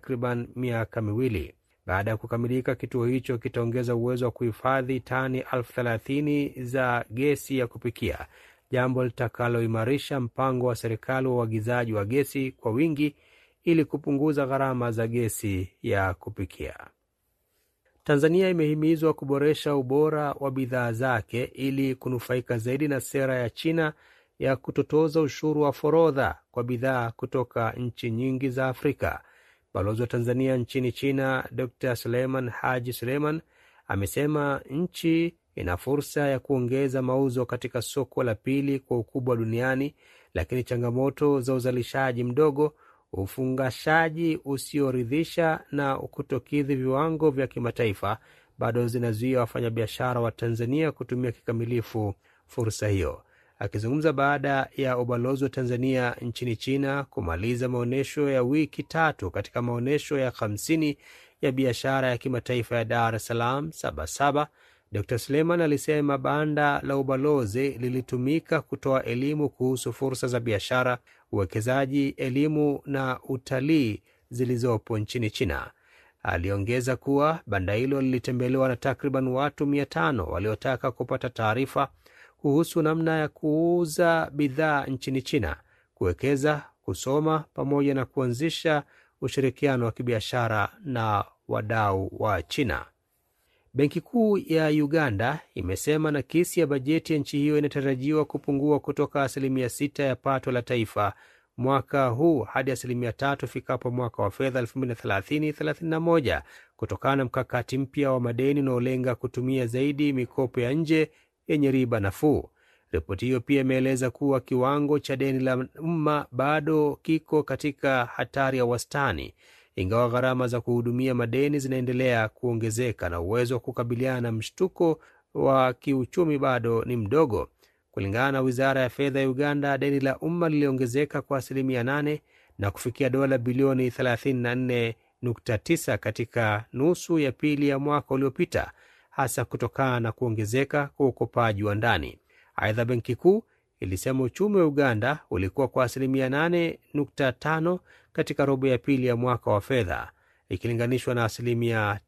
takriban miaka miwili. Baada ya kukamilika, kituo hicho kitaongeza uwezo wa kuhifadhi tani elfu thelathini za gesi ya kupikia, jambo litakaloimarisha mpango wa serikali wa uagizaji wa gesi kwa wingi ili kupunguza gharama za gesi ya kupikia. Tanzania imehimizwa kuboresha ubora wa bidhaa zake ili kunufaika zaidi na sera ya China ya kutotoza ushuru wa forodha kwa bidhaa kutoka nchi nyingi za Afrika. Balozi wa Tanzania nchini China Dr Suleiman Haji Suleiman amesema nchi ina fursa ya kuongeza mauzo katika soko la pili kwa ukubwa duniani, lakini changamoto za uzalishaji mdogo, ufungashaji usioridhisha na kutokidhi viwango vya kimataifa bado zinazuia wafanyabiashara wa Tanzania kutumia kikamilifu fursa hiyo. Akizungumza baada ya ubalozi wa Tanzania nchini China kumaliza maonyesho ya wiki tatu katika maonyesho ya hamsini ya biashara ya kimataifa ya Dar es Salaam Sabasaba, Dr Suleiman alisema banda la ubalozi lilitumika kutoa elimu kuhusu fursa za biashara, uwekezaji, elimu na utalii zilizopo nchini China. Aliongeza kuwa banda hilo lilitembelewa na takriban watu mia tano waliotaka kupata taarifa kuhusu namna ya kuuza bidhaa nchini China, kuwekeza, kusoma pamoja na kuanzisha ushirikiano wa kibiashara na wadau wa China. Benki Kuu ya Uganda imesema nakisi ya bajeti ya nchi hiyo inatarajiwa kupungua kutoka asilimia sita ya pato la taifa mwaka huu hadi asilimia tatu ifikapo mwaka wa fedha 2030/31 kutokana na mkakati mpya wa madeni unaolenga kutumia zaidi mikopo ya nje yenye riba nafuu. Ripoti hiyo pia imeeleza kuwa kiwango cha deni la umma bado kiko katika hatari ya wastani, ingawa gharama za kuhudumia madeni zinaendelea kuongezeka na uwezo wa kukabiliana na mshtuko wa kiuchumi bado ni mdogo. Kulingana na wizara ya fedha ya Uganda, deni la umma liliongezeka kwa asilimia 8 na kufikia dola bilioni 34.9 katika nusu ya pili ya mwaka uliopita, hasa kutokana na kuongezeka kwa ukopaji wa ndani. Aidha, benki kuu ilisema uchumi wa Uganda ulikuwa kwa asilimia 8.5 katika robo ya pili ya mwaka wa fedha ikilinganishwa na asilimia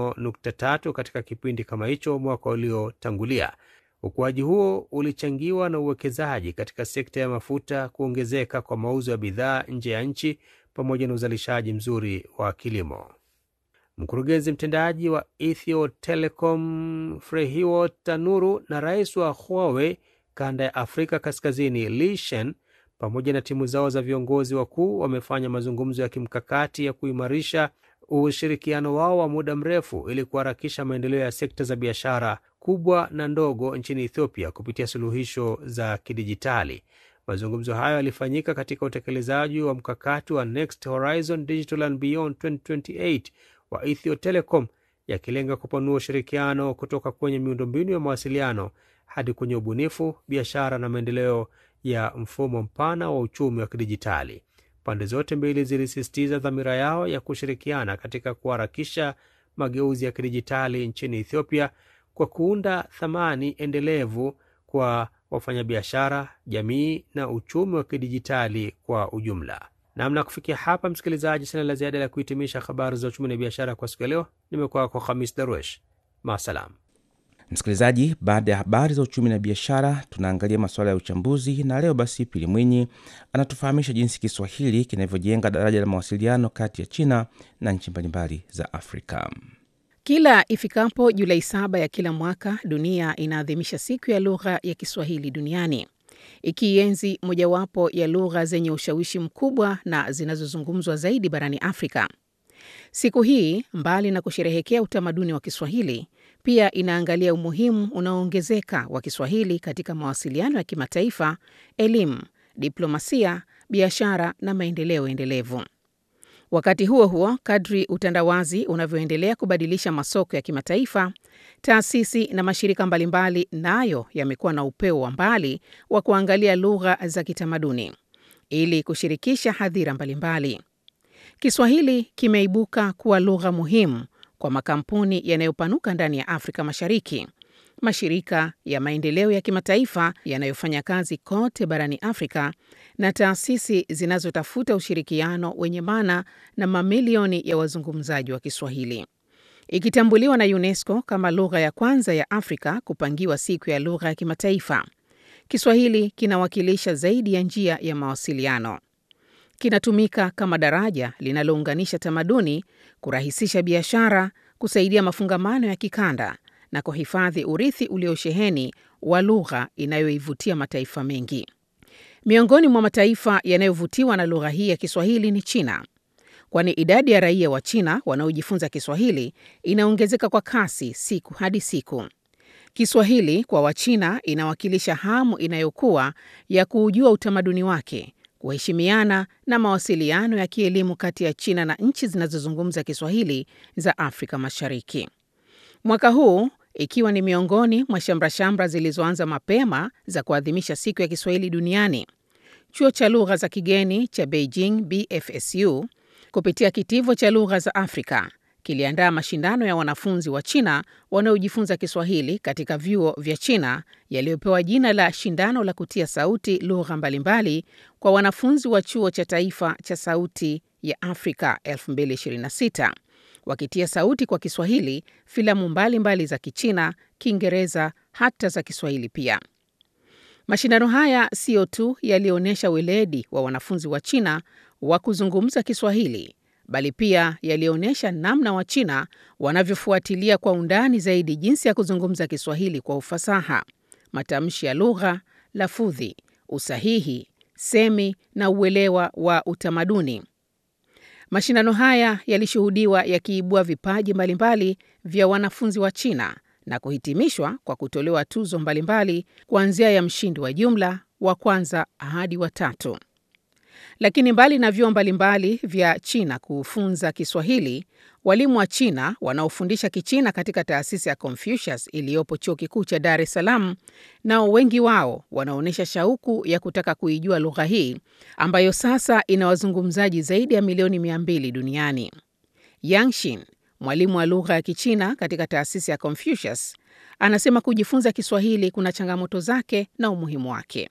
5.3 katika kipindi kama hicho mwaka uliotangulia. Ukuaji huo ulichangiwa na uwekezaji katika sekta ya mafuta, kuongezeka kwa mauzo ya bidhaa nje ya nchi, pamoja na uzalishaji mzuri wa kilimo. Mkurugenzi mtendaji wa Ethio Telecom Frehiwo Tanuru na rais wa Huawei kanda ya Afrika Kaskazini Li Shen pamoja na timu zao za viongozi wakuu wamefanya mazungumzo ya kimkakati ya kuimarisha ushirikiano wao wa muda mrefu ili kuharakisha maendeleo ya sekta za biashara kubwa na ndogo nchini Ethiopia kupitia suluhisho za kidijitali. Mazungumzo hayo yalifanyika katika utekelezaji wa mkakati wa Next Horizon Digital and Beyond 2028 wa Ethio Telecom, yakilenga kupanua ushirikiano kutoka kwenye miundombinu ya mawasiliano hadi kwenye ubunifu, biashara na maendeleo ya mfumo mpana wa uchumi wa kidijitali. Pande zote mbili zilisisitiza dhamira yao ya kushirikiana katika kuharakisha mageuzi ya kidijitali nchini Ethiopia kwa kuunda thamani endelevu kwa wafanyabiashara, jamii na uchumi wa kidijitali kwa ujumla. Namna kufikia hapa, msikilizaji, sina la ziada la kuhitimisha habari za uchumi na biashara kwa siku ya leo. Nimekuwa kwa Khamis Darwesh, maasalam. Msikilizaji, baada ya habari za uchumi na biashara, tunaangalia masuala ya uchambuzi, na leo basi Pili Mwinyi anatufahamisha jinsi Kiswahili kinavyojenga daraja la mawasiliano kati ya China na nchi mbalimbali za Afrika. Kila ifikapo Julai saba ya kila mwaka, dunia inaadhimisha siku ya lugha ya Kiswahili duniani, ikienzi mojawapo ya lugha zenye ushawishi mkubwa na zinazozungumzwa zaidi barani Afrika. Siku hii mbali na kusherehekea utamaduni wa Kiswahili, pia inaangalia umuhimu unaoongezeka wa Kiswahili katika mawasiliano ya kimataifa, elimu, diplomasia, biashara na maendeleo endelevu. Wakati huo huo, kadri utandawazi unavyoendelea kubadilisha masoko ya kimataifa, taasisi na mashirika mbalimbali nayo yamekuwa na upeo wa mbali wa kuangalia lugha za kitamaduni ili kushirikisha hadhira mbalimbali. Kiswahili kimeibuka kuwa lugha muhimu kwa makampuni yanayopanuka ndani ya Afrika Mashariki, mashirika ya maendeleo ya kimataifa yanayofanya kazi kote barani Afrika na taasisi zinazotafuta ushirikiano wenye maana na mamilioni ya wazungumzaji wa Kiswahili. Ikitambuliwa na UNESCO kama lugha ya kwanza ya Afrika kupangiwa siku ya lugha ya kimataifa, Kiswahili kinawakilisha zaidi ya njia ya mawasiliano. Kinatumika kama daraja linalounganisha tamaduni, kurahisisha biashara, kusaidia mafungamano ya kikanda na kuhifadhi urithi uliosheheni wa lugha inayoivutia mataifa mengi. Miongoni mwa mataifa yanayovutiwa na lugha hii ya Kiswahili ni China, kwani idadi ya raia wa China wanaojifunza Kiswahili inaongezeka kwa kasi siku hadi siku. Kiswahili kwa Wachina inawakilisha hamu inayokuwa ya kuujua utamaduni wake, kuheshimiana na mawasiliano ya kielimu kati ya China na nchi zinazozungumza Kiswahili za Afrika Mashariki. Mwaka huu ikiwa ni miongoni mwa shamrashamra zilizoanza mapema za kuadhimisha siku ya Kiswahili duniani, chuo cha lugha za kigeni cha Beijing BFSU kupitia kitivo cha lugha za Afrika kiliandaa mashindano ya wanafunzi wa China wanaojifunza Kiswahili katika vyuo vya China yaliyopewa jina la shindano la kutia sauti lugha mbalimbali kwa wanafunzi wa chuo cha taifa cha sauti ya Afrika 2026 wakitia sauti kwa Kiswahili filamu mbalimbali mbali za Kichina, Kiingereza hata za Kiswahili pia. Mashindano haya siyo tu yalionyesha weledi wa wanafunzi wa China wa kuzungumza Kiswahili bali pia yalionyesha namna Wachina wanavyofuatilia kwa undani zaidi jinsi ya kuzungumza Kiswahili kwa ufasaha, matamshi ya lugha, lafudhi, usahihi, semi na uelewa wa utamaduni. Mashindano haya yalishuhudiwa yakiibua vipaji mbalimbali vya wanafunzi wa China na kuhitimishwa kwa kutolewa tuzo mbalimbali kuanzia ya mshindi wa jumla, wa kwanza hadi wa tatu. Lakini mbali na vyuo mbalimbali vya China kufunza Kiswahili, walimu wa China wanaofundisha Kichina katika taasisi ya Confucius iliyopo Chuo Kikuu cha Dar es Salaam, nao wengi wao wanaonyesha shauku ya kutaka kuijua lugha hii ambayo sasa ina wazungumzaji zaidi ya milioni mia mbili duniani. Yangshin, mwalimu wa lugha ya Kichina katika taasisi ya Confucius, anasema kujifunza Kiswahili kuna changamoto zake na umuhimu wake.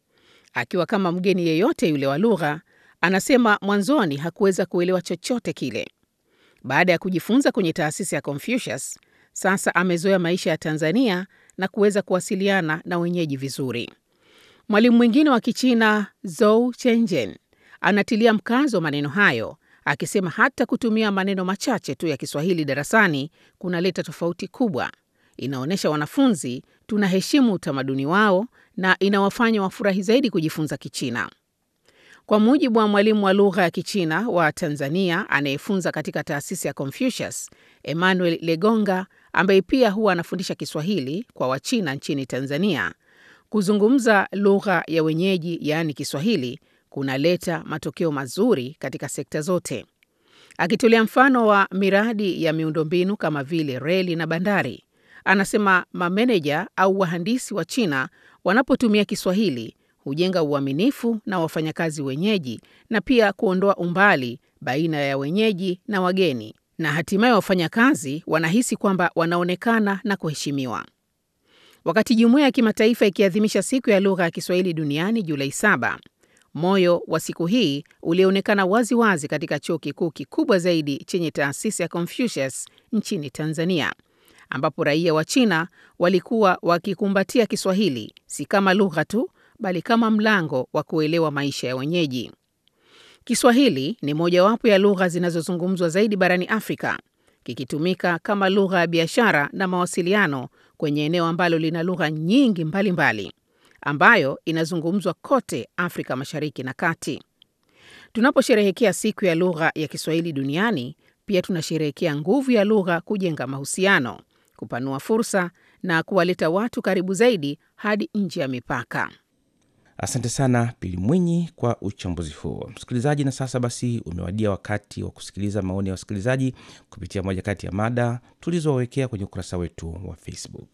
Akiwa kama mgeni yeyote yule wa lugha, anasema mwanzoni hakuweza kuelewa chochote kile. Baada ya kujifunza kwenye taasisi ya Confucius, sasa amezoea maisha ya Tanzania na kuweza kuwasiliana na wenyeji vizuri. Mwalimu mwingine wa Kichina, Zou Chenjen, anatilia mkazo maneno hayo, akisema hata kutumia maneno machache tu ya Kiswahili darasani kunaleta tofauti kubwa. Inaonyesha wanafunzi tunaheshimu utamaduni wao na inawafanya wafurahi zaidi kujifunza Kichina. Kwa mujibu wa mwalimu wa lugha ya Kichina wa Tanzania anayefunza katika taasisi ya Confucius, Emmanuel Legonga, ambaye pia huwa anafundisha Kiswahili kwa Wachina nchini Tanzania, kuzungumza lugha ya wenyeji, yaani Kiswahili, kunaleta matokeo mazuri katika sekta zote. Akitolea mfano wa miradi ya miundombinu kama vile reli na bandari, anasema mameneja au wahandisi wa China wanapotumia Kiswahili hujenga uaminifu na wafanyakazi wenyeji na pia kuondoa umbali baina ya wenyeji na wageni, na hatimaye wafanyakazi wanahisi kwamba wanaonekana na kuheshimiwa. Wakati jumuiya ya kimataifa ikiadhimisha siku ya lugha ya Kiswahili duniani Julai saba, moyo wa siku hii ulionekana wazi wazi katika chuo kikuu kikubwa zaidi chenye taasisi ya Confucius nchini Tanzania ambapo raia wa China walikuwa wakikumbatia Kiswahili si kama lugha tu, bali kama mlango wa kuelewa maisha ya wenyeji. Kiswahili ni mojawapo ya lugha zinazozungumzwa zaidi barani Afrika, kikitumika kama lugha ya biashara na mawasiliano kwenye eneo ambalo lina lugha nyingi mbalimbali mbali, ambayo inazungumzwa kote Afrika Mashariki na Kati. Tunaposherehekea siku ya lugha ya Kiswahili duniani, pia tunasherehekea nguvu ya lugha kujenga mahusiano kupanua fursa na kuwaleta watu karibu zaidi hadi nje ya mipaka. Asante sana Pili Mwinyi kwa uchambuzi huo, msikilizaji. Na sasa basi, umewadia wakati wa kusikiliza maoni ya wasikilizaji kupitia moja kati ya mada tulizowawekea kwenye ukurasa wetu wa Facebook.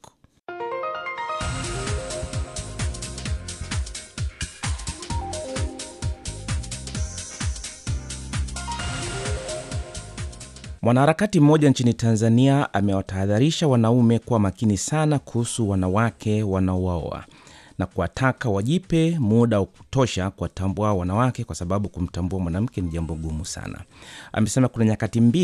Mwanaharakati mmoja nchini Tanzania amewatahadharisha wanaume kuwa makini sana kuhusu wanawake wanaowaoa na kuwataka wajipe muda wa kutosha kuwatambua wanawake, kwa sababu kumtambua mwanamke ni jambo gumu sana. Amesema kuna nyakati mbili